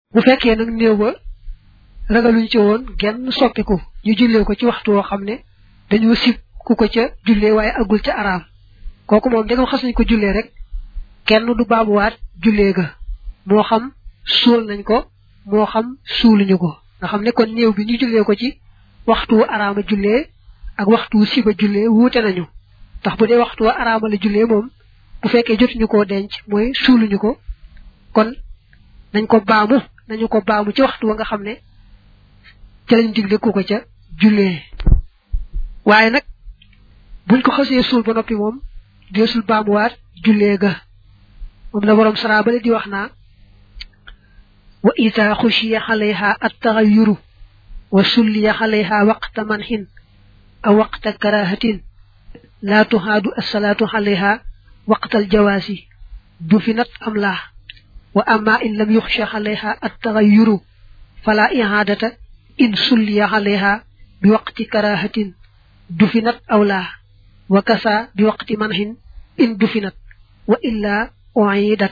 bu fekkee nag néew ba ragaluñ ci woon genn soppiku ñu jullee ko ci waxtu woo xam ne dañoo sib ku ko ca jullee waaye agul ca araam kooku moom dangam xas nañ ko jullee rek kenn du baamuwaat jullee ga moo xam suul nañ ko moo xam suuluñu ko nga xam ne kon néew bi ñu jullee ko ci waxtu araama jullee ak waxtu siba jullee wuute nañu ndax bu dee waxtu araama la jullee moom bu fekkee jotuñu koo denc mooy suuluñu ko kon nañ ko baamu nañu ko baamu ci waxtu wa nga xam ne ca lañ digle ku ko ca jullee waaye nag buñ ko xasee suul ba noppi moom deesul baamuwaat jullee ga moom la borom sara bale di wax naa wa ida xushiya xalayha attaxayuru wa sulliya xalayha waqta manhin aw waqta karahatin laa tuhaadu assalaatu xalayha waqtal jawaasi dufinat am laa wa amma in lam yuxsha xalayha attaxayuru fala ihaadata in sulliya xalayha bi waqti karahatin dufinat aw laa wa kasa bi waqti manhin in dufinat wa illa uidat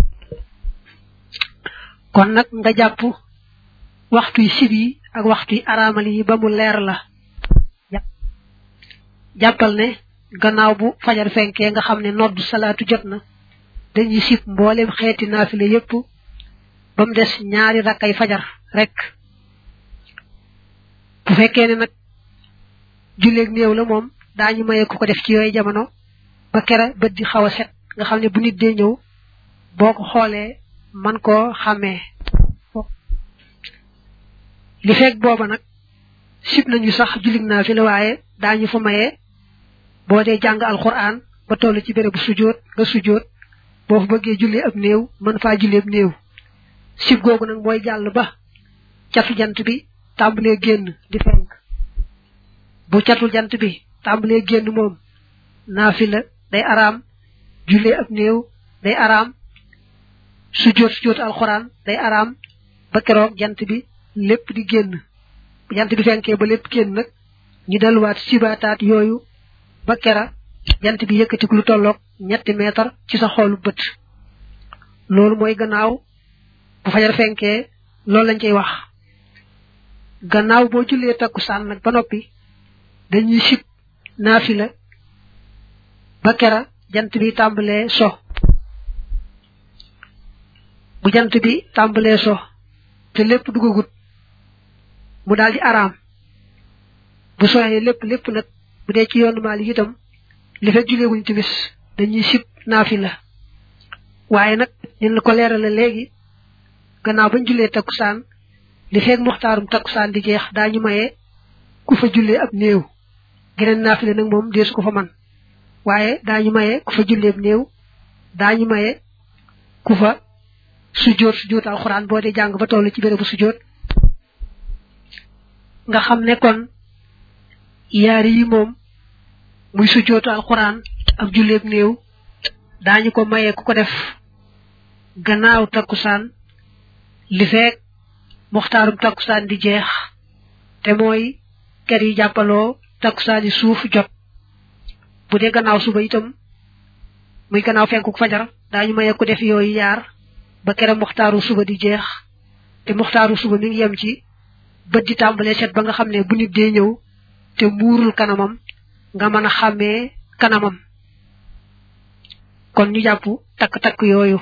kon nag nga jàpp waxtuy sib yi ak waxtuy araamal yi ba mu leer la jàppal ne gannaaw bu fajar fenkee nga xam ne nodd salaatu jot na dañuy sib mboolem xeeti naafile yépp ba mu des ñaari rakkay fajar rek bu fekkee ne nag julleeg néew la moom daañu maye ku ko def ci yooyu jamono ba kera bët di xaw a set nga xam ne bu nit dee ñëw boo ko xoolee man koo xàmmee li fekk booba nag sib nañu sax jullig naa fi la waaye daañu fa maye boo dee jàng alquran ba toll ci bérébu sujjóot nga sujjóot boo fa bëggee julli ab néew mën faa julli ab néew sib googu nag mooy jàll ba catu jant bi tàmbalee génn di fenk bu catul jant bi tàmbalee génn moom naafila day araam jullee ab néew day araam sujjóot sujjóot alxuraan day araam ba keroog jant bi lépp di génn bu jant bi fenkee ba lépp génn nag ñu delluwaat sibaataat yooyu ba kera jant bi yëkkatiku lu tolloog ñetti meetar ci sa xoolu bët loolu mooy gannaaw bu fajar fenkee loolu lañ cey wax gannaaw boo jullee takkusaan nag ba noppi dañuy sib naafila ba kera jant bi tàmbalee so bu jant bi tàmbalee so te lépp dugagut mu daal di araam bu soxee lépp lépp nag bu dee ci yoonu maali itam li fekk juleeguñ timis dañuy sib naafila waaye nag ñun la ko leerale léegi gannaaw bañ jullee takkusaan li fekk muxtaarum takkusaan di jeex daañu maye ku fa jullee ab néew geneen naafile nag moom deesu ko fa man waaye daañu maye ku fa jullee ab néew daañu maye ku fa sujjóot sujjóot alxuraan boo dee jàng ba toll ci bérébu sujjóot nga xam ne kon yaari yi moom muy sujjóotu alxuraan ak julleeb néew daañu ko maye ku ko def gannaaw takkusaan li feek muxtaarum takkusaan di jeex te mooy ker yi jàppaloo takkusaan yi suuf jot bu dee gannaaw suba itam muy gannaaw fenkuk fajar daañu maye ku def yooyu yaar ba kere muxtaaru suba di jeex te muxtaaru suba mi ngi yem ci bët di tàmbalee set ba nga xam ne bu nit dee ñëw te muurul kanamam nga mën a xàmmee kanamam kon ñu jàpp takk-takk yooyu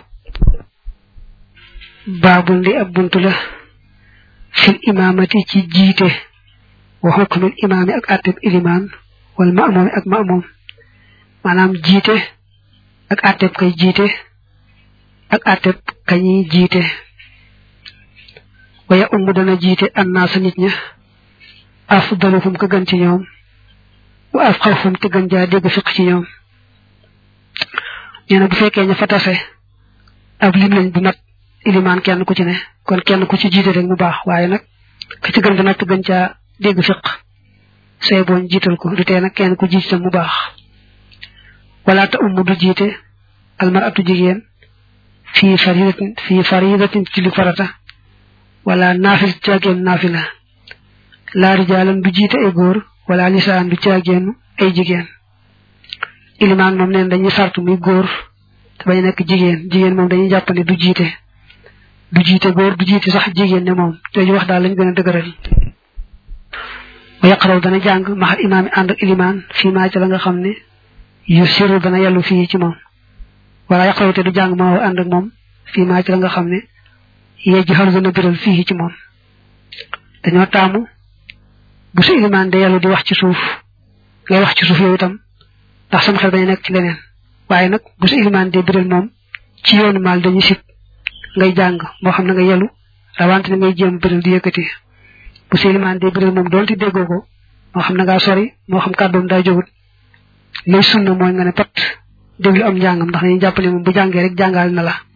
baabul li ab bunt la fil imaamati ci jiite wa xukmul imaami ak àtteb ilimaan wal ma'muumi ak ma'muum maanaam jiite ak àtteb kay jiite ak àtteb kañuy jiite waya ummu dana jiite annaasa nit ña afdaluhum ka gën ci ñoom wa afqahum te gën jaa dégg fiq ci ñoom nee na bu fekkee ña fa tase ab lim lañ bu mat ilimaan kenn ku ci ne kon kenn ku ci jiite rek mu baax waaye nag ka ci gën nag te gën caa dégg fiq sooy booñ jiital ko du tee nag kenn ku jiite mu baax wala ta ummu du jiite almaratu jigéen fii faridatin fii faridatin ci li farata wala naafil caageen naafila laa rijaalan du jiite ay góor wala lisaan du caageen ay jigéen ilimaan moom neen dañuy sartu muy góor te bañ nekk jigéen jigéen moom dañuy jàpp ne du jiite du jiite góor du jiite sax jigéen ne moom jooju wax daal lañ gën a dëgëral wa yaqraw dana jàng maxal imaam yi ànd ak ilimaan fii maa ci la nga xam ne yu siru dana yellu fii ci moom wala yaqraw te du jàng maa ànd ak moom fii maa ci la nga xam ne yejj xaru dana biral fii ci moom dañoo taamu bu sa ilimaan de yellu di wax ci suuf ngay wax ci suuf yow itam ndax sama xel dañu nekk ci leneen waaye nag bu sa ilimaan de biral moom ci yoonu maal dañu sib ngay jàng moo xam ne nga yellu rawante ne ngay jéem biral di yëkkati bu sa ilimaan de biral moom doonte déggoo ko moo xam ne ngaa sori moo xam kàddoom daa jógut lay sunna mooy nga ne pat déglu am njàngam ndax dañuy jàpp ne moom bu jàngee rek jàngal na la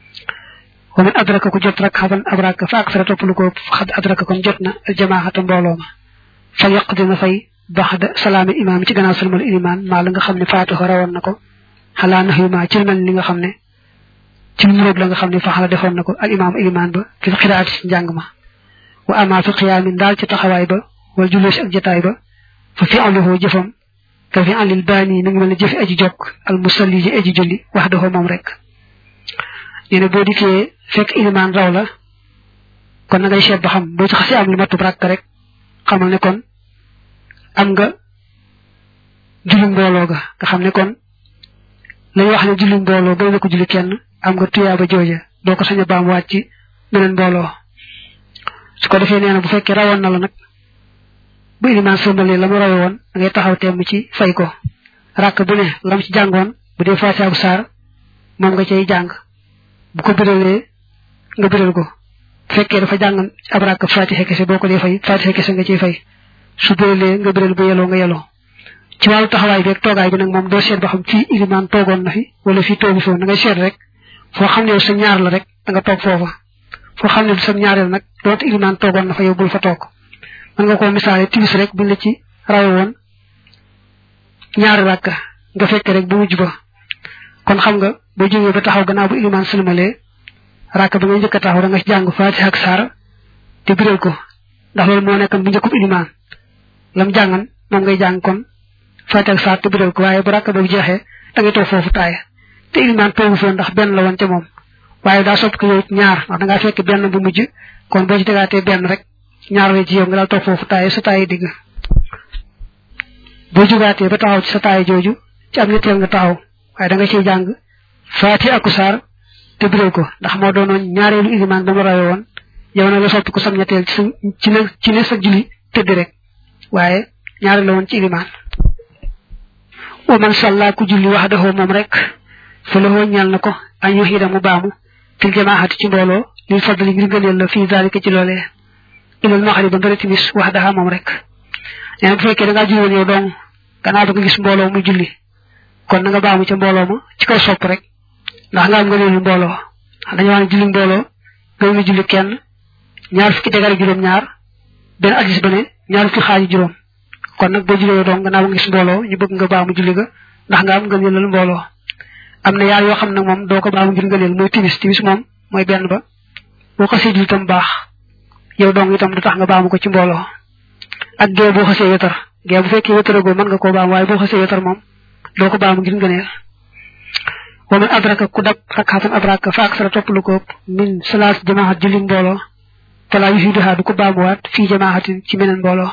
wa man adraka ku jot rek xaban abraka fa aksara topp lu ko xad adraka kon jot na al jamaxata mbooloo ma fa yaq dina fay baxda salaami imaam ci gannaaw salmal ilimaan maa la nga xam ne faatuxa rawoon na ko xalaa nax yu maa ci mel li nga xam ne ci lu muróog la nga xam ne faxala defoon na ko al imaam ilimaan ba fi xiraat ci njàng ma wa amaa fi xiyaamin daal ci taxawaay ba wala jullee si ak jataay ba fa fi aluhu jëfam ka fi alil baani mi ngi mel ne jëfi aji jokk al musalli ji aji julli wax dafa moom rek nee na boo dikkee fekk ilimaan raw la kon na ngay seet ba xam boo ci xasee am lu matub rakk rek xamal ne kon am nga julli mbooloo ga nga xam ne kon lañu wax ne julli mbooloo doy na ko julli kenn am nga tuyaaba jooja doo ko sañ a baam waat ci beneen mbooloo su ko defee nee na bu fekkee rawoon na la nag bu ilimaan sëmbalee la mu rawe woon da ngay taxaw temm ci fay ko rakk bu ne lam ci jàngoon bu dee faatiha bu saar moom nga cay jàng bu ko biralee nga biral ko bu fekkee dafa jàng ab rakk faatiha kese boo ko dee fay faatiha kese nga ciy fay su biralee nga biral bu yeloo nga yeloo ci wàllu taxawaay bi ak toogaay bi nag moom doo seet ba xam fii ilimaan toogoon na fi wala fii toogi foofu da ngay seet rek foo xam ne sa ñaar la rek da nga toog foofa foo xam ne sa ñaareel nag doonte ilimaan toogoon na fa yow bul fa toog mën nga koo misaale timis rek buñ la ci rawe woon ñaari rakka nga fekk rek bu mujj ba kon xam nga boo jógee ba taxaw gannaaw bu ilimaan sëlmalee rakka ba ngay njëkk a taxaw da nga ci jàng faatiha ak saar te biral ko ndax loolu moo nekkoon bu njëkkub ilimaan lam jàngan moom ngay jàng kon faatiha ak saar te biral ko waaye bu rakka boobu jeexee da ngay toog foofu taaya te ilimaan toogu foofu ndax benn la woon ca moom waaye daa sopp ko yow ñaar ndax da ngaa fekk benn bu mujj kon boo ci tegaatee benn rek ñaar we ci yow nga daal toog foofu taaye sa taaye digg boo jugaatee ba taxaw ci sa taaye jooju ci am ñetteel nga taxaw waaye da nga ciy jàng faati aku saar te biral ko ndax moo doonoon ñaareelu ilimaan ba mu rawe woon yow na la soppi ko sam ñetteel ci sa ci ne ci ne sa julli tëdd rek waaye ñaareel la woon ci ilimaan wa man salla ku julli wax daxoo moom rek fa la woo ñal na ko añ yu xiida mu baamu fil jamaahati ci mbooloo lil fadli ngir ngëneel la fii zalika ci loolee ilal maxari ba mbëri timis wax daxa moom rek nee na bu fekkee da ngaa julli woon yow dong gannaaw ba nga gis mbooloo muy julli kon na nga baamu ca mbooloo ma ci kaw sopp rek ndax nga am nga leelu mbooloo dañu wax ne julli mbooloo gën nga julli kenn ñaar fukki degare juróom ñaar benn addis ba ne ñaar fukki xaaji juróom kon nag boo julli yow dong gannaaw ba nga gis mbooloo ñu bëgg nga baamu julli ga ndax nga am nga leelal mbooloo am na yaar yoo xam nag moom doo ko baamu ngir nga leel mooy timis timis moom mooy benn ba boo xasee julli tam baax yow dong itam du tax nga baamu ko ci mbooloo ak gee boo xasee wetar gee bu fekkee wetaragoo mën nga koo baam waaye boo xasee wetar moom doo ko baamu ngir ngëneel wa man adraka ku dab rakxatan adraka fa aksara topp lu ko min salaas jamaaxat julli mbooloo fala yufiduha du ko baamuwaat fii jamaaxatin ci meneen mbooloo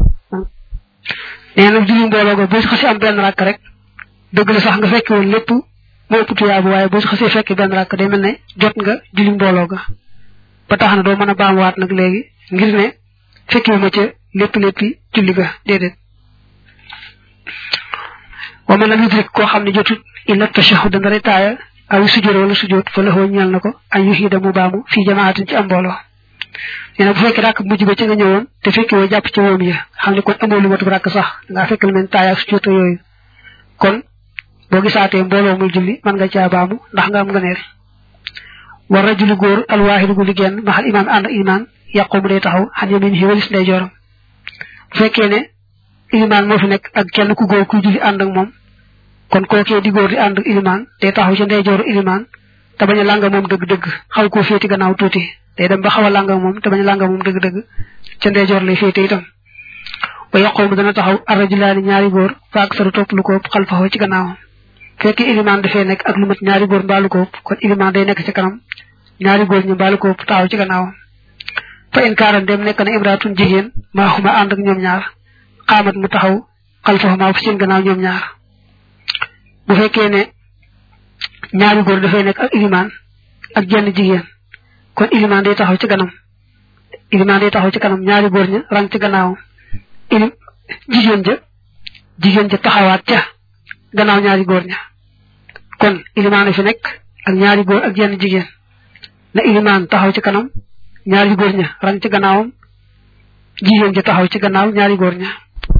nee na julli mbooloo go boo si xasee am benn rakk rek dëgg la sax nga fekk woon lépp moo ëpp tuyaabu waaye boo si xasee fekk benn rakk day mel ne jot nga julli mbooloo ga ba tax na doo mën a baamuwaat nag léegi ngir ne fekkiwu ma ca lépp léppi julli ga déedéet wa man lam yudrik koo xam ne jotut illa tashahud dana retaaya aw sujjóot wala sujjóot fa la ñal na ko ay yuxiida mu baamu fii jamaatin ci am mbooloo nee na bu fekkee ràkk mujj ba ci nga ñëwoon te fekki woo jàpp ci woom ya xam ne kon amoo lu matub ràkk sax ngaa fekk lu mel taaya ak sujjóot yooyu kon boo gisaatee mbooloo muy julli mën nga caa baamu ndax nga am nga neel war rajulu góor alwaaxidu gu liggéen maxal imaam ànd ak imaan yàqoo mu day taxaw xan yamin yi walis ndey jooram bu fekkee ne ilimaan moo fi nekk ak kenn ku góor kuy julli ànd ak moom kon kookee di góor di ànd ak ilimaan day taxaw ca ndey jooru ilimaan te bañ a lànga moom dëgg-dëgg xaw koo féeti gannaaw tuuti day dem ba xaw a lànga moom te bañ a lànga moom dëgg-dëgg ca ndey joor lay féete itam wa yàqoo mu dana taxaw arrajulaani ñaari góor fa ak saru topp lu ko xalfaxoo ci gannaawam fekkee ilimaan dafee nekk ak lu mat ñaari góor mbaalu ko kon ilimaan day nekk ci kanam ñaari góor ñu mbaalu ko taxaw ci gannaawam fa in kaaran dem nekk na imraatun jigéen maa xuma ànd ak ñoom ñaar xaamat mu taxaw xalfaxumaa fu seen gannaaw ñoom ñaar bu fekkee ne ñaari góor dafay nekk ak ilimaan ak jenn jigéen kon ilimaan day taxaw ci kanam ilimaan day taxaw ci kanam ñaari góor ña rang ci gannaawam ilim jigéen ja jigéen ja taxawaat ca gannaaw ñaari góor ña kon ilimaan fi nekk ak ñaari góor ak jenn jigéen na ilimaan taxaw ci kanam ñaari góor ña rang ci gannaawam jigéen ja taxaw ci gannaaw ñaari góor ña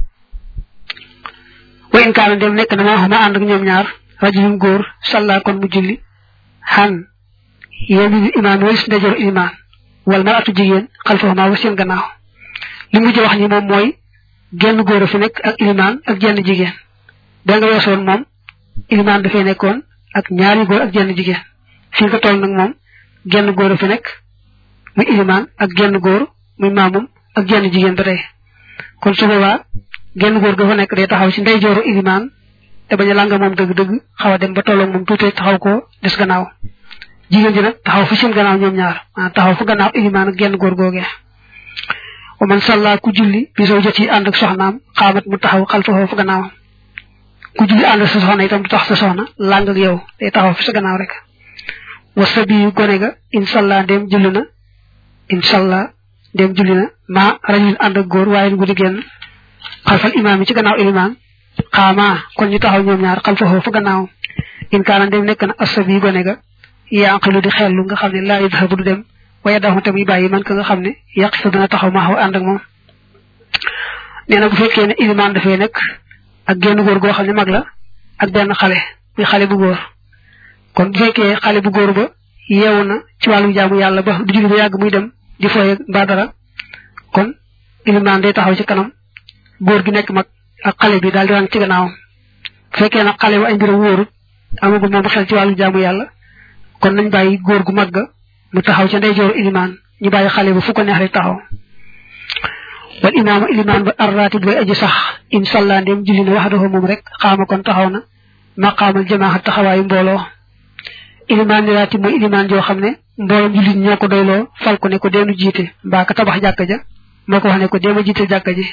wa in kaana dem nekk na maa xama ànd ak ñoom ñaar rajulum góor salla kon mu julli xan yéen imaam walis ndajoor ilimaan wal maratu jigéen xalfaxumaa wa seen gannaaw li mujj wax ni moom mooy genn góor a fi nekk ak ilimaan ak jenn jigéen da nga weesoon moom ilimaan dafay nekkoon ak ñaari góor ak jenn jigéen fi nga toll nag moom genn góor a fi nekk muy ilimaan ak genn góor muy maamum ak jenn jigéen ba tey kon su boobaa genn góor ga fa nekk day taxaw ci ndeyjooru ilimaan te bañ a langa moom dëgg-dëgg xaw a dem ba tolloog moom tuuti taxaw ko des gannaaw jigéen ji nag taxaw fa seen gannaaw ñoom ñaar maanaam taxaw fa gannaaw ilimaan ak genn góor googee wa man salla ku julli bi soo jot yi ànd ak soxnaam xaamat mu taxaw xalfa fa gannaawam ku julli ànd ak sa soxna itam du tax sa soxna làng ak yow day taxaw fi sa gannaaw rek wa sabi gone ga inshallah ndem julli na inshallah ndem julli na ma rajul ànd ak góor waaye guddi génn xalfal imaam yi ci gannaaw ilimaan xaama kon ñu taxaw ñoom ñaar xalfa fa gannaawam in kaana ndem nekk na asabi gone ga yaqilu di xellu nga xam ne laa yadhabu du dem waaye dafa tamit bàyyi man ka nga xam ne yàq fa dana taxaw ma xaw ànd ak moom nee na bu fekkee ne ilimaan dafay nekk ak genn góor goo xam ne mag la ak benn xale muy xale bu góor kon bu fekkee xale bu góor ba yeewu na ci wàllu jaamu yàlla ba du julli ba yàgg muy dem di fooye mbaa dara kon ilimaan day taxaw ci kanam góor gi nekk mag ak xale bi daal di rang ci gannaawam bu fekkee nag xale ba ay mbiram wóorut amagul moom xel ci wàllu jaamu yàlla kon nañ bàyyi góor gu mag ga mu taxaw ca ndeyjooru ilimaan ñu bàyyi xale ba fu ko neex rek taxaw wal imaama ilimaan ba arraatib bay aji sax inshallah ndem julli na wax dafa moom rek xaama kon taxaw na maqaamal jamaaxa taxawaayu mbooloo ilimaan ni raatib mooy ilimaan joo xam ne mbooloom jullit ñoo ko doyloo fal ko ne ko deenu jiite mbaa ka tabax jàkka ja moo ko wax ne ko deema jiite jàkka ji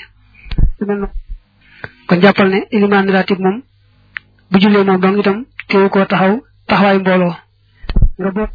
kon jàppal ne ilimaan ni raatib moom bu jullee moom dong itam teewu koo taxaw taxawaayu mbooloo nga boot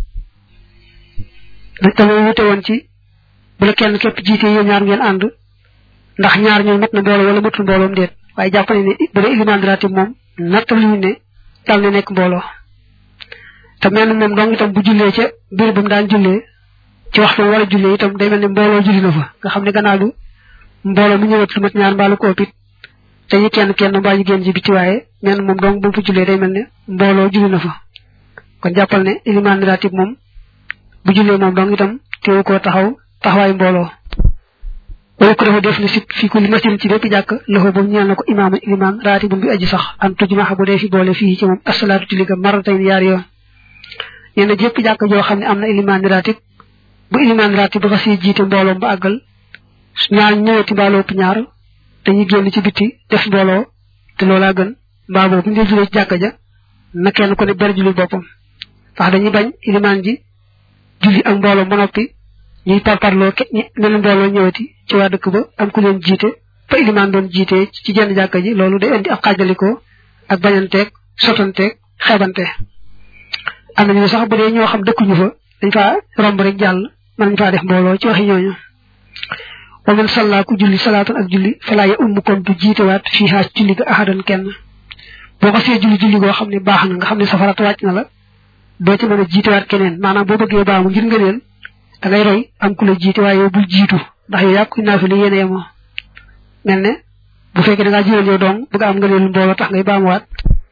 dama wute woon ci bu la kenn képp jiite yéen ñaar ngeen ànd ndax ñaar ñooy mat na mbooloo wala matul mbooloom déet waaye jàpp ne bu dee ilimaan ratib moom nattal ñu ne dal na nekk mbooloo te mel na moom dong itam bu jullee ca biir ba mu daan jullee ci waxtu wala jullee itam day mel ne mbooloo julli na fa nga xam ne gannaaw du mbooloo mu ñëwat lu mat ñaar mbaalu ko ëppit te ñu kenn kenn mbaa ñu génn ji bi ci waaye mel na moom dong bu mu fa jullee day mel ne mbooloo julli na fa kon jàppal ne ilimaan ratib moom bu jullee moom dong itam teewu koo taxaw taxawaay mbooloo wala ko dafa def ni si fii ku li masin ci bépp jàkk loxo boobu ñeel na ko imaam ilimaan raatibun bi aji sax an tujmaxa bu dee fi boole fii ci moom asalaatu julli ga maratayn yaari yoon nee na jépp jàkk joo xam ne am na ilimaan raatib bu ilimaan raatib ba si jiite mbooloom ba àggal ñaar ñëwati mbaaloo ëpp ñaar dañuy génn ci bitti def mbooloo te loolaa gën mbaa boobu ñu dee julee ci jàkk ja na kenn ku ne ber julli boppam ndax dañuy bañ ilimaan ji julli ak mbooloo ba noppi ñuy parparloo ke mel mbooloo ñëwati ci waa dëkk ba am ku leen jiite fa ilimaan doon jiite ci jenn jàkka ji loolu day indi ak xaajalikoo ak bañanteeg sotanteeg xeebante am nañu sax bu dee ñoo xam dëkkuñu fa dañ faa romb rek jàll mën nañ faa def mbooloo ci waxi ñooñu wa man salla ku julli salaatan ak julli falaa ya umm kon du jiitewaat fii xaas julli ga ahadan kenn boo ko see julli julli goo xam ne baax na nga xam ne safarat wàcc na la doo ci mën a jiitewaat keneen maanaam boo bëggee baamu ngir nga leen da ngay roy am ku la jiite waaye yow bul jiitu ndax yow yàqu naa fi li yéene yemoo mel ne bu fekkee da ngaa jiwal yow dong bëgg am nga leen mbooloo tax ngay baamuwaat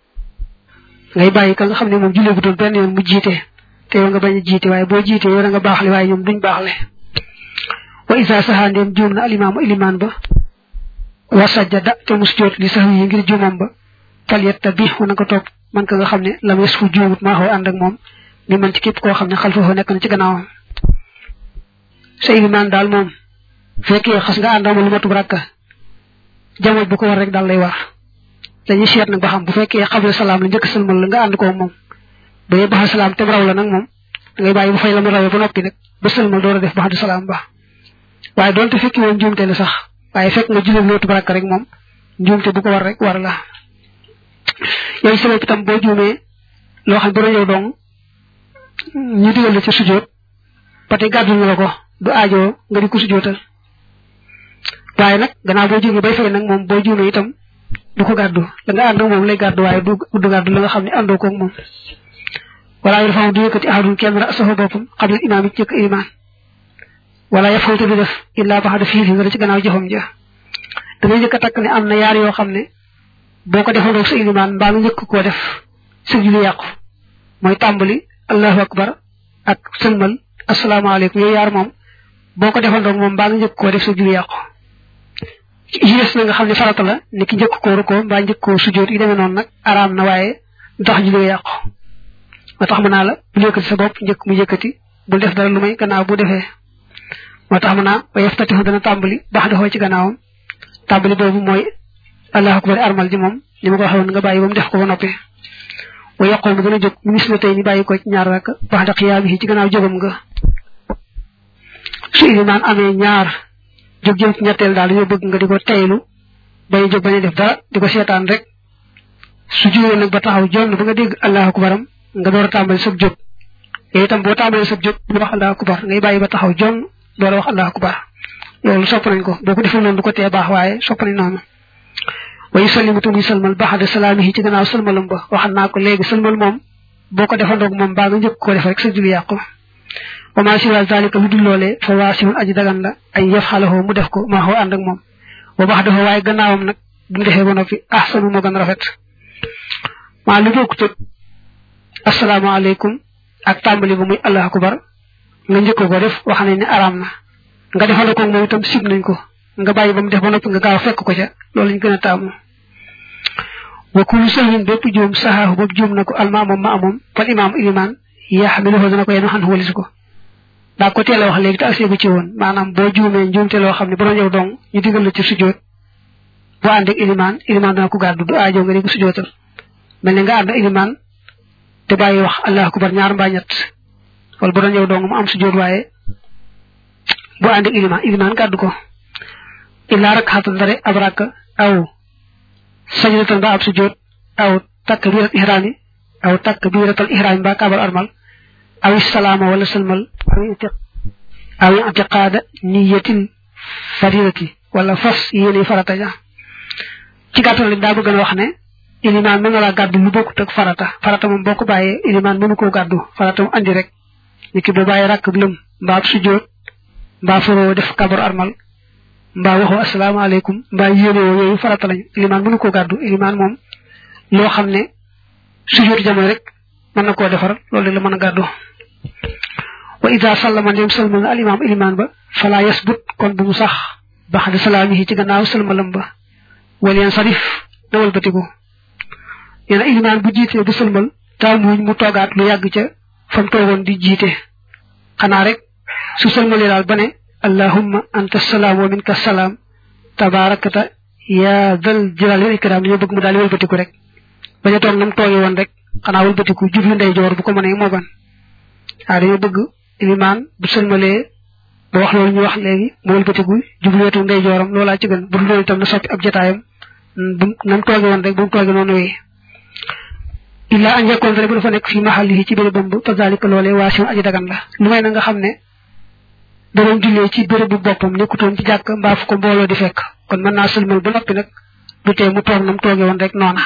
ngay bàyyi ka nga xam ne moom jullee bu doon benn yoon mu jiite te yow nga bañ a jiite waaye boo jiite yow da nga baaxle waaye ñoom duñ baaxle wa isa saxaa ndeem juum na alimaamu ilimaan ba wa sajjada te mus joot li sax yi ngir juumam ba fal yetta bi na ko topp man ka nga xam ne lam yes fu juumut maa xaw ànd ak moom mi man ci képp koo xam ne xalfa nekk na ci gannaawam sa ilimaan daal moom fekkee xas nga àndama lu matub rakka jamono bu ko war rek daal lay war dañuy seet nag ba xam bu fekkee xabla salaam la njëkk sëlmal la nga ànd koo moom ba yee baxa salaam te raw la nag moom da ngay bàyyi bu fay la mu rawee ba noppi nag ba sëlmal door a def baxdu salaam ba waaye doonte fekki woon njuumte la sax waaye fekk nga julli lootu baraka rek moom njuumte bu ko war rek war la yooyu sabab itam boo juumee loo xam ne bu yow dong ñu digal la ci sujjóot ba tey gàddul na la ko du aajoo nga di ko sujjóotal waaye nag gannaaw boo juumee bay fay nag moom boo juumee itam du ko gàddu la nga ànd ak moom lay gàddu waaye du du gàddu la nga xam ne àndoo koog moom wala yu faw du yëkkati ahadun kenn rasahu boppam xam ne imaam yi ci jëkk imaan wala ya fawte du def illaa baxada fiiri nga da ci gannaaw jëfam ja da ngay njëkk a takk ne am na yaar yoo xam ne boo ko defandoog sa ilimaan mbaa nga njëkk koo def sa julli yàqu mooy tàmbali allahu akbar ak sëlmal asalaamaaleykum yooyu yaar moom boo ko defandoog moom mbaa nga njëkk koo def sa julli yàqu yi des na nga xam ne farata la ni ki njëkk koo rukkoo mbaa njëkk koo sujjóot yi demee noonu nag araam na waaye du tax julli yàqu moo tax mën naa la bul yëkkati sa bopp njëkk mu yëkkati bul def dara lu may gannaaw bu defee moo tax mën naa wa yaftatihu dana tàmbali baax daxoo ci gannaawam tàmbali boobu mooy allahu akbar armal ji moom ni ma ko waxee woon nga bàyyi ba mu def ko ba noppi wa yaqoom mu gën a jóg minis na tey ni bàyyi ko ci ñaar rakk baax da xiyaami ci gannaaw jógam nga su ilimaan amee ñaar jóg jëm ci ñetteel daal dañoo bëgg nga di ko teylu bañ a jóg bañ a def dara di ko seetaan rek su jógee nag ba taxaw jonn ba nga dégg allahu akbaram nga door a tàmbali sab jóg yooyu itam boo tàmbalee sab jóg bu wax allahu akbar ngay bàyyi ba taxaw jonn door a wax allahu akbar loolu sopp nañ ko boo ko defee noonu du ko tee baax waaye sopp nañ noonu wa yusallimu muy sëlmal baxada salaamihi ci gannaaw sëlmalam ba waxal naa ko léegi sëlmal moom boo ko defandoog moom baa nga njëkk ko def rek sa julli yàqu wa maa siwa zalika lu dul loolee fa waasimun aji dagan la ay yafxalahu mu def ko maa xoo ànd ak moom wa baxdahu waaye gannaawam nag bu mu defee ba noppi ahsanu moo gën rafet maa lu bokkut ak asalaamaaleykum ak tàmbali ba muy allahu akbar nga njëkk ko def wax nañ ne araam na nga defal ko moom itam sib nañ ko nga bàyyi ba mu def ba noppi nga gaaw fekk ko ca loolu lañ gën a taamu wa kullu sahwin bépp juum saxaahu boobu juum na ko almaamam ma amoom fal imaam ilimaan yaxmiluhu dana ko yenu xan walis ko daa ko teel a wax léegi te aseegu ci woon maanaam boo juumee njuumte loo xam ne bu doon yow dong ñu digal la ci sujjóot boo ànd ak ilimaan ilimaan dana ko gàddu du aajo nga di ko sujjóotal mel ne nga ànd ak ilimaan te bàyyi wax allahu akbar ñaar mbaa ñett wala bu doon yow dong mu am sujjóot waaye boo ànd ak ilimaan ilimaan gàddu ko illaa rak xatan dare ab rakk aw sajdatan ba ab sujjóot aw takbiratul ihraami aw takbiratul ihraami ba kaabal armal aw salaama wala salmal aw i'tiqaada niyatil faridati wala fas yéene farata ja ci gàttal daa bëgg a wax ne ilimaan mën na laa gàddu lu bokkut ak farata farata moom boo ko bàyyee ilimaan mënu koo gàddu farata mu andi rek ni ki boo bàyyi rakk lëm mbaa ab sujjóot mbaa faroo def kabar armal mbaa waxoo asalaamaaleykum mbaa yéene woo yooyu farata lañ ilimaan mënu koo gàddu ilimaan moom loo xam ne sujjóot jamono rek mën na koo defar loolu la mën a gàddu wa ida sallama ndem salmal na alimaam ilimaan ba fala yasbut kon bu mu sax baxda salaamihi ci gannaaw salmalam ba waliyan sarif na walbatiku nee na ilimaan bu jiitee bu sëlmal taamuñ mu toogaat lu yàgg ca fam toogoon di jiite xanaa rek su sëlmalee daal ba ne allahumma anta salaam wa minka salaam tabaarakata yaa dal jalaali wal ikraam dañoo bëgg mu daal di wëlbatiku rek bañ a toog nam tooge woon rek xanaa wëlbatiku jublu ndeyjoor bu ko mënee moo gan waaw dañoo bëgg ilimaan bu sëlmalee ba wax loolu ñu wax léegi mu wëlbatiku jublu wetu ndeyjooram loolaa ci gën bu dul loolu itam na soppi ab jotaayam bu nam tooge woon rek bu mu tooge noonu wéy illa an yakkoon rek bu dafa nekk fi maxallihi ci bérébam bu fa zalika loolee waasiun aji dagan la lu may na nga xam ne da doon jullee ci béréb bu boppam nekkutoon ci jàkk mbaa fu ko mbooloo di fekk kon mën naa sëlmal ba noppi nag du tee mu toog nam tooge woon rek noona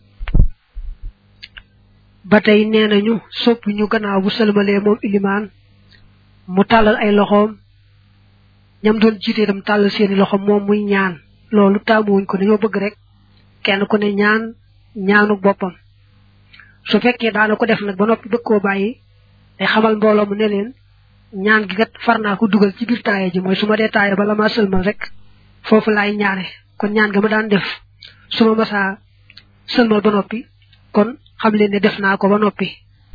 ba tey nee nañu sopp ñu gannaaw bu sëlmalee moom ilimaan mu tàllal ay loxoom ñam doon jiite itam tàllal seeni loxo moom muy ñaan loolu taamuwuñ ko dañoo bëgg rek kenn ku ne ñaan ñaanu boppam su fekkee daana ko def nag ba noppi bëgg koo bàyyi day xamal mbooloo mu ne leen ñaan gi kat far naa ko dugal ci biir taaya ji mooy su ma dee taaya bala ma sëlmal rek foofu laay ñaane kon ñaan ga ma daan def su ma masaa sëlmal ba noppi kon xam leen ne def naa ko ba noppi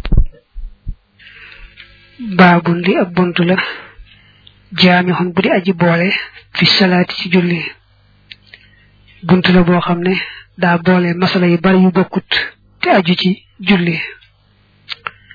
baabun li ab bunt la jaamixun bu di aji boole fi salaati ci julli bunt la boo xam ne daa boole masala yu bari yu bokkut te aju ci julli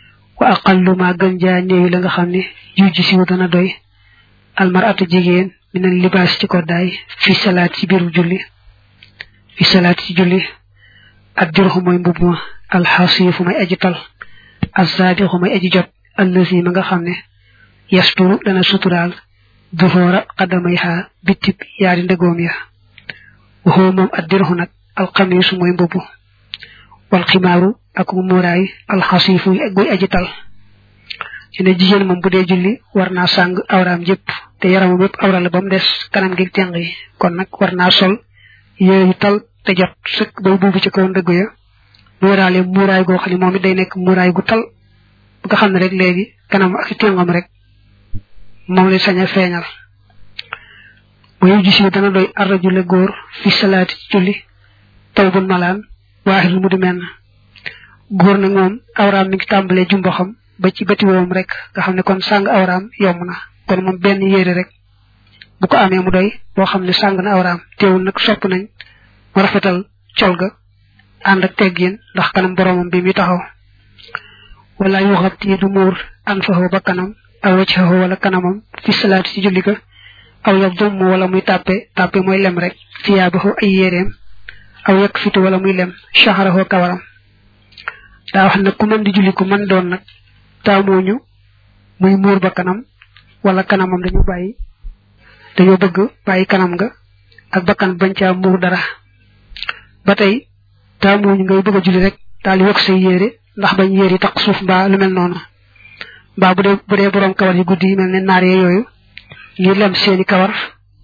wa aqallu ma gën jaa néewi la nga xam ne jujji siwu dana doy almaratu jigéen minal libaas ci koddaay fi salaat ci biiru julli fi salaat ci julli ak dirxu mooy mbub ma alxasiifu may aji tal azzaadixu may aji jot allasi ma nga xam ne yasturu dana suturaal duhoora xaddamay xaa bittib yaari ndëgoom ya waxoo moom ak dirxu nag alxamiisu mooy mbubb wal ximaaru ak mu muuraay alxasiifu guy aji tal ci ne jigéen moom bu dee julli war naa sàng awraam jëpp te yaramam yëpp awra la ba mu des kanam gi teng yi kon nag war naa sol yére yu tal te jot sëkk bay buubu ci kaw ndëgg ya muuraale muuraay goo xam ne moom it day nekk muuraay gu tal bu nga xam ne rek léegi kanam ak tengam rek moom lay sañ a feeñal mooy gis yi dana doy arrajule góor fi salaati ci julli taw bu malaan waaxil mu di menn góor nag moom awraam mi ngi tàmbalee jumboxam ba ci bëti woom rek nga xam ne kon sàng awraam yomb na kon moom benn yére rek bu ko amee mu doy boo xam ne sàng na awraam teewul nag sopp nañ mu rafetal col ga ànd ak teggin ndax kanam boromam bi mi taxaw wala yu xabti du muur an faxoo ba kanam aw waccaxoo wala kanamam fi salaat ci julli ga aw yab dumm wala muy tàppe tàppe mooy lem rek fiyaabaxoo ay yéreem aw yekk fitu wala muy lem chaxaraxoo kawaram daa wax nag ku mën di julli ku mën doon nag taamooñu muy muur ba kanam wala kanamam dañu bàyyi dañoo bëgg bàyyi kanam nga ak bakkan bañ caa muur dara ba tey taamooñu ngay bëgg a julli rek daal di wokk say yére ndax bañ yére yi taq suuf mbaa lu mel noonu mbaa bu dee bu dee borom kawar yi guddi yi mel ne naar yee yooyu ñu lem seeni kawar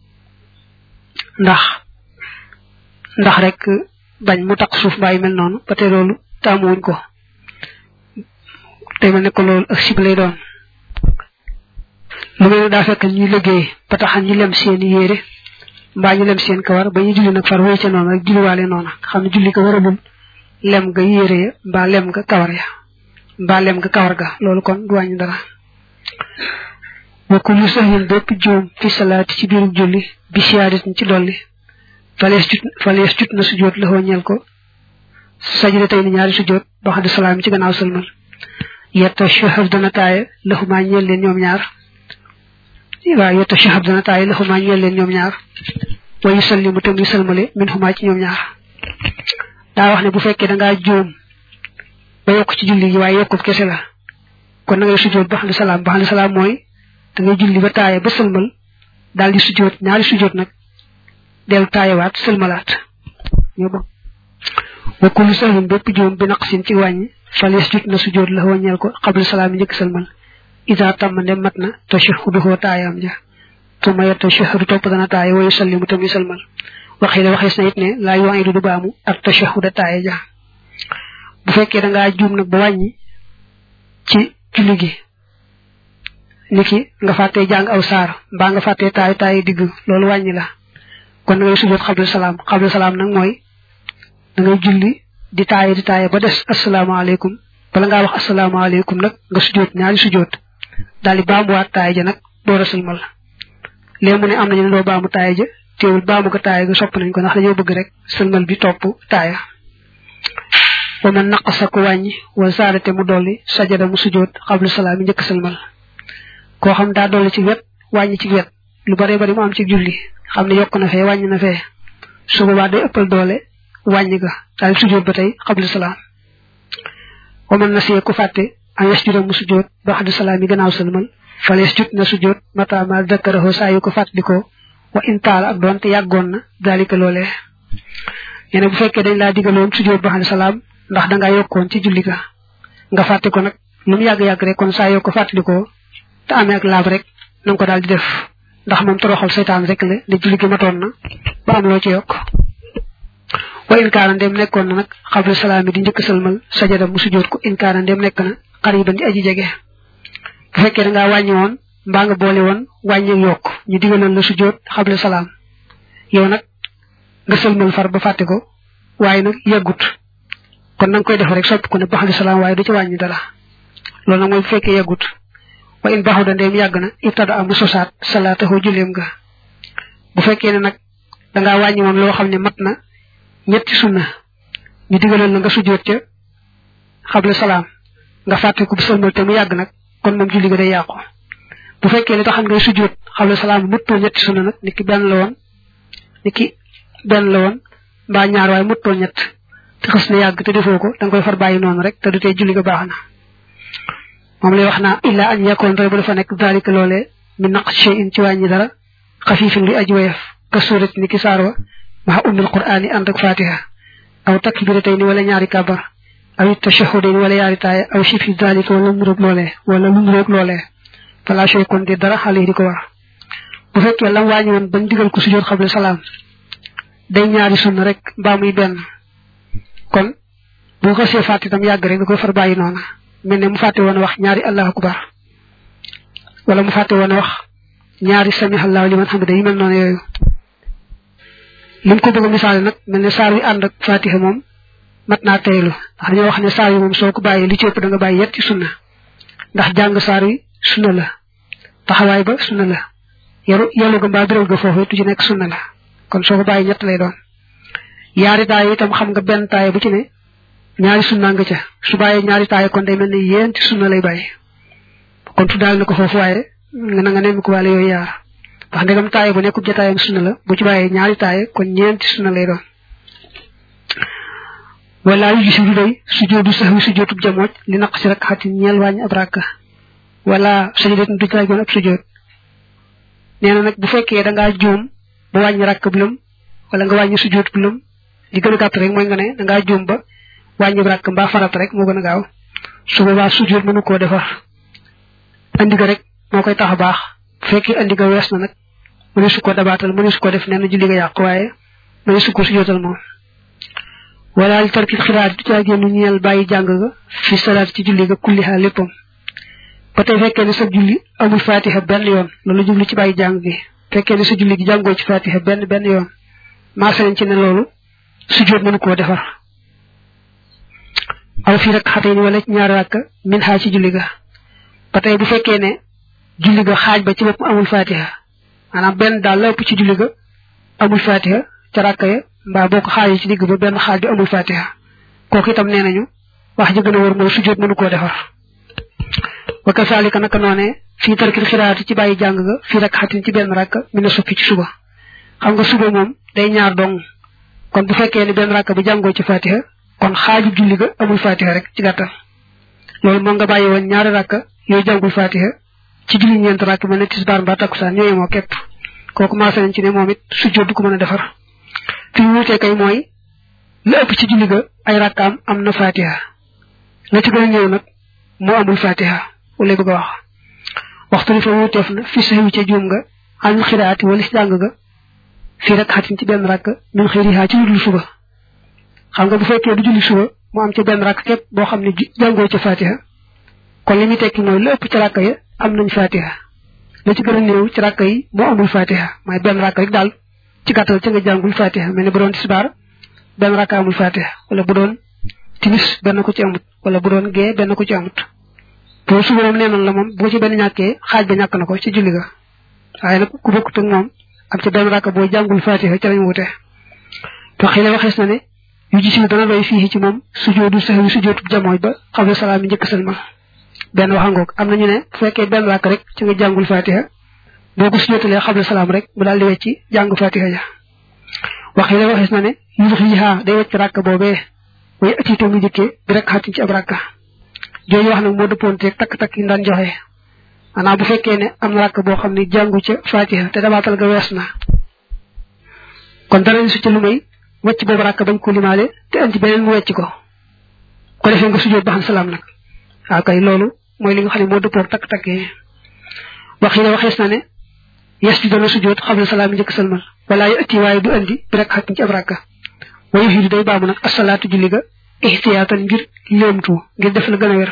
ndax ndax rek bañ mu taq suuf mbaa yu mel noonu ba tey loolu taamuwuñ ko te mel ne ko loolu ak sib lay doon lu mel ne daa fekk ñuy liggéey ba taxan ñu lem seeni yére mbaa ñu lem seen kawar ba ñu julli nag far wéy ca noonu rek julliwaale noonu xam ne julli ko waralul lem nga yére ya mbaa lem nga kawar ya mbaa lem nga kawar ga loolu kon du wàññi dara wa kullu sahwin bépp juum fi salaati ci biiru julli bi siyaadatin ci dolli falees jut falees jut na sujjóot la xoo ñeel ko sajda tey ni ñaari sujjóot ba xam ne salaam ci gannaaw sëlmal yetta shahab dana taaye laxumaa ñeel leen ñoom ñaar waaw yetta shahab dana taaye laxumaa ñeel leen ñoom ñaar wa yusallimu te muy sëlmale min xumaa ci ñoom ñaar daa wax ne bu fekkee da ngaa juum ba yokk ci julli gi waaye yokkub kese la kon na ngay sujjóot ba xam ne salaam ba xam ne salaam mooy da ngay julli ba taaye ba sëlmal daal di sujjóot ñaari sujjóot nag dellu taayewaat sëlmalaat ñoo ba wa kullu sahwin bépp juum bi naqsin ci wàññi falees jut na sujjóot la wàññeel ko xabla salaam yi njëkk sëlmal isa tàmm ndem mat na tashahuduhu taayam ja tuma ya tashahhudu topp dana taaye wa yusallimu tamit sëlmal waxi la waxees na it ne laa yu'idu du baamu ak tashahuda taaye ja bu fekkee da ngaa juum nag ba wàññi ci julli gi niki nga fàttee jàng aw saar mbaa nga fàttee taayu taayu digg loolu wàññi la kon da ngay sujjóot xabla salaam xabla salaam nag mooy da ngay julli di taaye di taaye ba des asalaamaaleykum bala ngaa wax asalaamaaleykum nag nga sujjóot ñaari sujjóot daal di baamuwaat taaye ja nag door a sëlmal léegi mu ne am nañu ne doo baamu taaye ja teewul baamu ko taaye ga sopp nañ ko ndax dañoo bëgg rek sëlmal bi topp taaya wa man naqasa ku wàññi wa saadate mu dolli sajada mu sujjóot xabla salaam yi njëkk sëlmal koo xam daa dolli ci wet wàññi ci wet lu bare bari mu am ci julli xam ne yokk na fee wàññi na fee su boobaa day ëppal doole wàññi ga daal sujjóot ba tey xabla salaam wa man nasiya ku fàtte an yasjuda mu sujjóot ba xabla salaam yi gannaaw sëlmal fal yasjud na sujjóot mata ma dakkarahu saa yu ko fàttalikoo wa intaala ak doonte yàggoon na daalika loolee yene bu fekkee dañ laa digaloon sujjóot ba xabla salaam ndax dangaa yokkoon ci julli ga nga fàtte ko nag lu mu yàgg-yàgg rek kon saa yoo ko fàttalikoo te amee ak laab rek na nga ko daal di def ndax moom toroxal seytaan rek la ne julli gi matoon na ba am loo ci yokk wa inkaana ndem nekkoon na nag xabla salaam yi di njëkk sëlmal sajada mu sujjóot ko inkaana ndem nekk na xariban di aji jege bu fekkee da ngaa wàññi woon mbaa nga boole woon wàññi yokk ñu digaloon la sujjóot xabla salaam yow nag nga sëlmal far ba fàtte ko waaye nag yàggut kon na nga koy def rek sopp ko ne baxali salaam waaye du ci wàññi dara loolu nag mooy bu fekkee yàggut wa in baxu da ndeem yàgg na ibtada amu sosaat salaatahu julleem nga bu fekkee ne nag dangaa wàññi woon loo xam ne mat na ñetti sunna ñu digaloon la nga sujjóot ca xabla salaam nga fàtte ko bu sëlmal te mu yàgg nag kon moom julli ga day yàqu bu fekkee li taxan ngay sujjóot xawle salaam muttoo ñetti sunna nag niki benn la woon niki benn la woon mbaa ñaar waaye muttoo ñett te xës na yàgg te defoo ko da nga koy far bàyyi noonu rek te du tee julli ga baax na moom lay wax naa illa an yakkoon rek bu dafa nekk daalika loolee mi naq shay'in ci wàññi dara xafiifin li aji woyof ka suurat ni ki saar wa maxa ummil qur'aani ànd ak fatiha aw takbiratayni wala ñaari kabar aw it tashahudayni wala yaari taaya aw shifi daalika wala nuróog loolee wala lu nuróog loolee fala shay kon di dara xale yi di ko war bu fekkee lam wàññi woon bañ digal ko sujjóot xable salaam day ñaari sunna rek mbaa muy benn kon bu ko see fàtte itam yàgg rek da koy far bàyyi noona mel ne mu fàtte woon a wax ñaari allahu akbar wala mu fàtte woon a wax ñaari samihallahu liman hamida yi mel noonu yooyu lim ko bëgg a misaale nag mel ne saar wi ànd ak fatiha moom mat naa teylu ndax dañoo wax ne saar wi moom soo ko bàyyee li ci ëpp da nga bàyyi yetti sunna ndax jàng saar wi sunna la taxawaay ba sunna la yaru yelu ga mbaa biral ga foofu tu ci nekk sunna la kon soo ko bàyyi ñett lay doon yaari taay itam xam nga benn taay bu ci ne ñaari sunna nga ca su bàyyee ñaari taay kon day mel ne yéenti sunna lay bàyyi kon tuddaal na ko foofu waaye nga na nga nemmi ko wàlle yooyu yaar ndax ndegam taay bu nekkub jataayam sunna la bu ci bàyyee ñaari taay kon ñeenti sunna lay doon wala yu gisi du doy sujoodu sahwi sujootub jamooj li naq si rek xatin ñeel wàññi ab rakka wala sajidat du caay goon ab sujoot nee na nag bu fekkee da ngaa juum ba wàññi rakk bi lëm wala nga wàññi sujoot bi lëm li gën a gàtt rek mooy nga ne da ngaa juum ba wàññi rakk mbaa farat rek moo gën a gaaw su boobaa sujoot mënu koo defar andi ga rek moo koy tax a baax bu fekkee andi ga wees na nag mëne su ko dabaatal mëne su ko def nee na julli ga yàqu waaye mëne su ko sujootal moom wala li tarkit xiraat du caa génn ñeel bàyyi jàng ga fi salaat ci julli ga kulliha léppam ba tey fekkee ne sa julli amul fatiha benn yoon loolu jublu ci bàyyi jàng gi fekkee ne sa julli gi jàngoo ci fatiha benn benn yoon maase nañ ci ne loolu sujjóot mënu koo defar aw fii rek xatee ni wala ñaari rakk min xaa ci julli ga ba tey bu fekkee ne julli ga xaaj ba ci bopp amul fatiha maanaam benn daal la ëpp ci julli ga amul fatiha ca rakk ya mbaa boo ko xaajee ci digg ba benn xaaj bi amul fatiha kooku itam nee nañu wax ji gën a wër mooy sujjóot mënu koo defar wa kasaalika naka noonee fii tarkil xiraati ci bàyyi jàng ga fii rek xatin ci benn rakk mi na soppi ci suba xam nga suba moom day ñaar dong kon bu fekkee ne benn rakk bi jàngoo ci fatiha kon xaaju julli ga amul fatiha rek ci gàttal loolu moo nga bàyyi woon ñaari rakk yooyu jàngul fatiha ci julli ñeent rakk mel ne tisbaar mbaa takkusaan ñooyu moo képp kooku maase nañ ci ne moom it sujjóot du ko mën a defar fi mu wutee kay mooy la ëpp ci julli ga ay rakkaam am na fatiha la ci gën a ñëw nag moo amul fatiha wala bëgg a wax waxtu li fa wuteef na fi saxi ca juum nga anul xiraati wala si jàng ga fii rek xatin ci benn rakk min xëyrihaa ci lu dul suba xam nga bu fekkee du julli suba mu am ca benn rakk képp boo xam ne jàngoo ca fatiha kon li muy tekki mooy la ëpp ci rakk ya am nañ fatiha la ci gën a néew ci rakk yi moo amul fatiha mooy benn rakk rek daal ci gàttal ci nga jàngul fatiha mel ne bu doon tisbaar benn rakk amul fatiha wala bu doon timis benn ko ci amut wala bu doon gee benn ko ci amut boo suba moom nee noonu la moom boo ci benn ñàkkee xaaj ba ñàkk na ko ci julli ga waaye nag ku bokkut ak moom am ci benn rakk boo jàngul fatiha ci lañ wute te xëy na waxees na ne yu gis dana doy fii ci moom sujoodu sahwi sujoodu jamooy ba xawle salaam yi njëkk sëlma benn waxangoog am na ñu ne bu fekkee benn rakk rek ci nga jàngul fatiha boo ko sujootalee xawle salaam rek mu daal di wecci jàng fatiha ja wax yi la waxees na ne yu xii xaa day wecc rakk boobee way atiitoo ngi jëkkee bi rek xaatin ci ab rakka jooju wax nag moo dëppoonteeg takk-takk yi daan joxe maanaam bu fekkee ne am na rakk boo xam ne jàngu ca fatiha te dabaatal ga wees na kon dara su ca lu may wecc boobu rakk bañ ko limaale te andi beneen mu wecc ko ko defee nga sujjóot ba xam salaam nag waaw kay loolu mooy li nga xam ne moo dëppoog takk-takk yi wax yi ne waxees na ne yes bi dana sujjóot xam ne salaam njëkk salmal wala yu ëtti waaye du andi bi rek xatin ci ab rakka wayu xiidu day baamu nag asalaatu julli ga ixtiyaatan ngir léemtu ngir def la gën a wér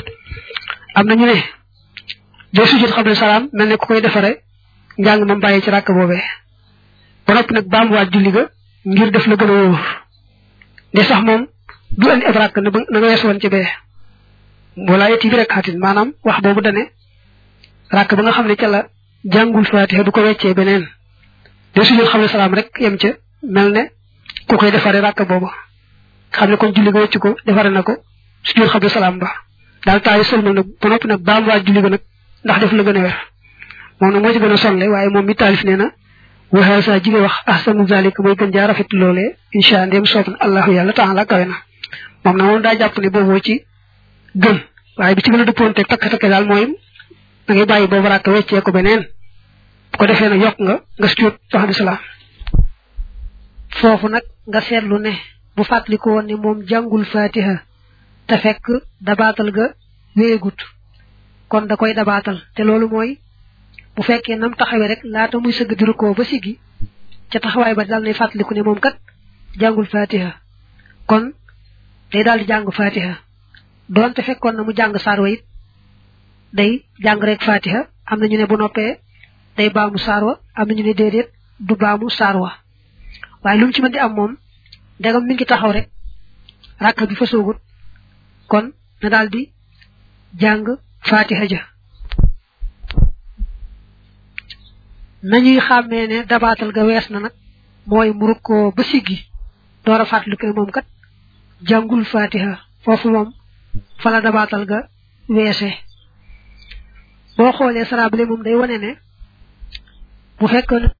am na ñu ne doo sujjóot xam ne salaam mel ne ku koy defare njàng ma bàyyi ci ràkk boobee ba noppi nag baamuwaat julli ga ngir def la gën a wóor de sax moom du andi ab ràkk na na nga wees woon ci bee wala yetti bi rek xatin maanaam wax boobu dane ràkk ba nga xam ne ca la jàngul fatiha du ko weccee beneen doo sujjóot xam ne salaam rek yem ca mel ne ku koy defare ràkk booba xam ne kon julli ga wecc ko defare na ko sujjóot xam ne salaam ba daal taayu sëlmal nag ba noppi nag baam waa julli ga nag ndax def la gën a wér moom nag moo ci gën a sonle waaye moom mi taalif nee na waxee saa jige wax ahsanu zalik mooy gën jaa rafet loolee incha ndéem soob na allahu yàlla taala kawe na moom nag moom daa jàpp ne booboo ci gën waaye bi ci gën a dëppoonte takk-takk daal mooy da ngay bàyyi boobu rakk weccee ko beneen bu ko defee nag yokk nga nga sujjóot wax di salaam foofu nag nga seetlu ne bu fàttaliku woon ne moom jàngul fatiha te fekk dabaatal ga wéegut kon da koy dabaatal te loolu mooy bu fekkee nam taxawee rek laata muy sëgg di rukkoo ba siggi ca taxawaay ba daal nay fàttaliku ne moom kat jàngul fatiha kon day daal di jàng fatiha doonte fekkoon na mu jàng saar wa it day jàng rek fatiha am na ñu ne bu noppee day baamu saar wa am na ñu ne déedéet du baamu saar wa waaye lu mu ci mën di am moom ndegam mi ngi taxaw rek rakk bi fa soogut kon na daal di jàng fatiha ja nañuy xàmmee ne dabaatal ga wees na nag mooy mu rukkoo ba siggi door a fàttaliku ne moom kat jàngul fatiha foofu moom fa la dabaatal ga weese boo xoolee sarabale moom day wane ne bu fekkoon